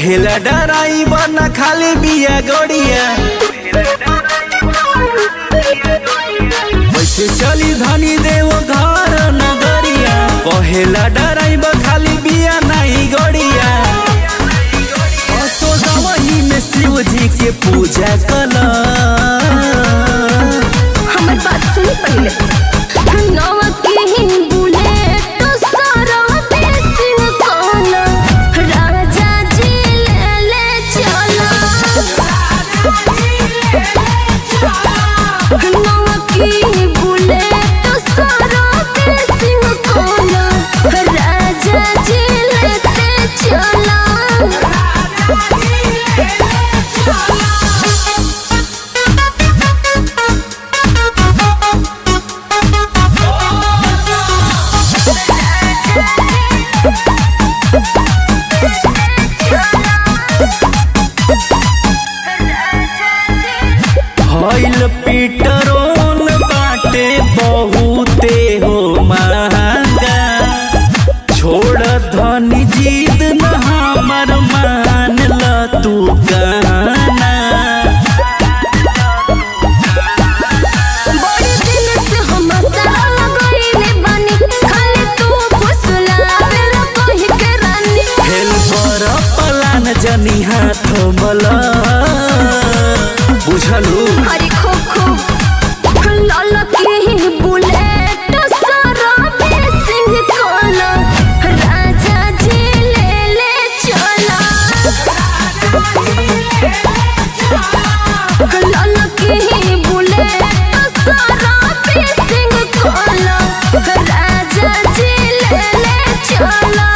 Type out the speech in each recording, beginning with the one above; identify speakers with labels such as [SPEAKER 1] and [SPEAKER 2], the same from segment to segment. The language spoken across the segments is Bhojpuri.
[SPEAKER 1] कहेला डराइबर न खाली बिया गड़िया वैसे चली धनी देव घर नगरिया कहेला डराइबर खाली बिया नहीं गड़िया असोदवही में शिव जी के पूजा कला
[SPEAKER 2] हमर बात सुनी पहले नवा के बुलेट सारा देसिंग कोना राजा जी ले ले चला नवा के बुलेट सारा देसिंग कोना राजा जी लेते चला
[SPEAKER 1] हईल पीटरोन बाटे बहुते हो महंगा छोड़ धनी जीत न हमर मान ल तू गाना
[SPEAKER 2] बड़े दिन से हम साला गइले बानी खाली तू फुसलावेला कहि के रानी
[SPEAKER 1] फेल पर पलान जनी हाथ मला बुझलू
[SPEAKER 2] हरी खो खो लाल की बुलेट सारा बेसिंग कोला राजा जी ले ले चला लाल की बुलेट सारा बेसिंग कोला राजा जी ले ले चला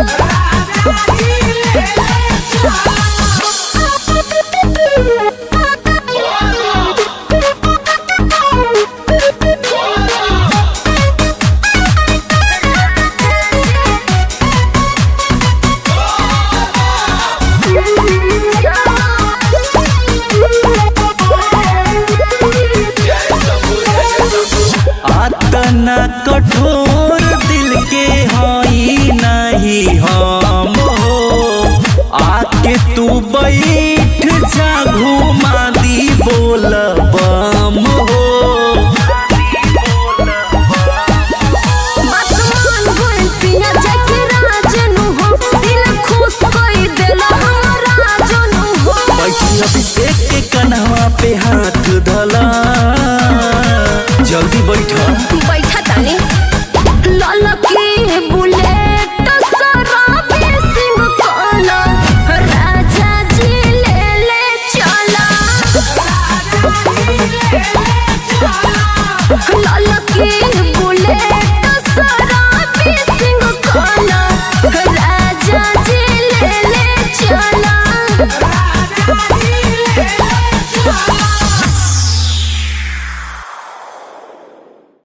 [SPEAKER 1] आतना कठोर दिल के हई नहीं हम हो आके तू बैठ जा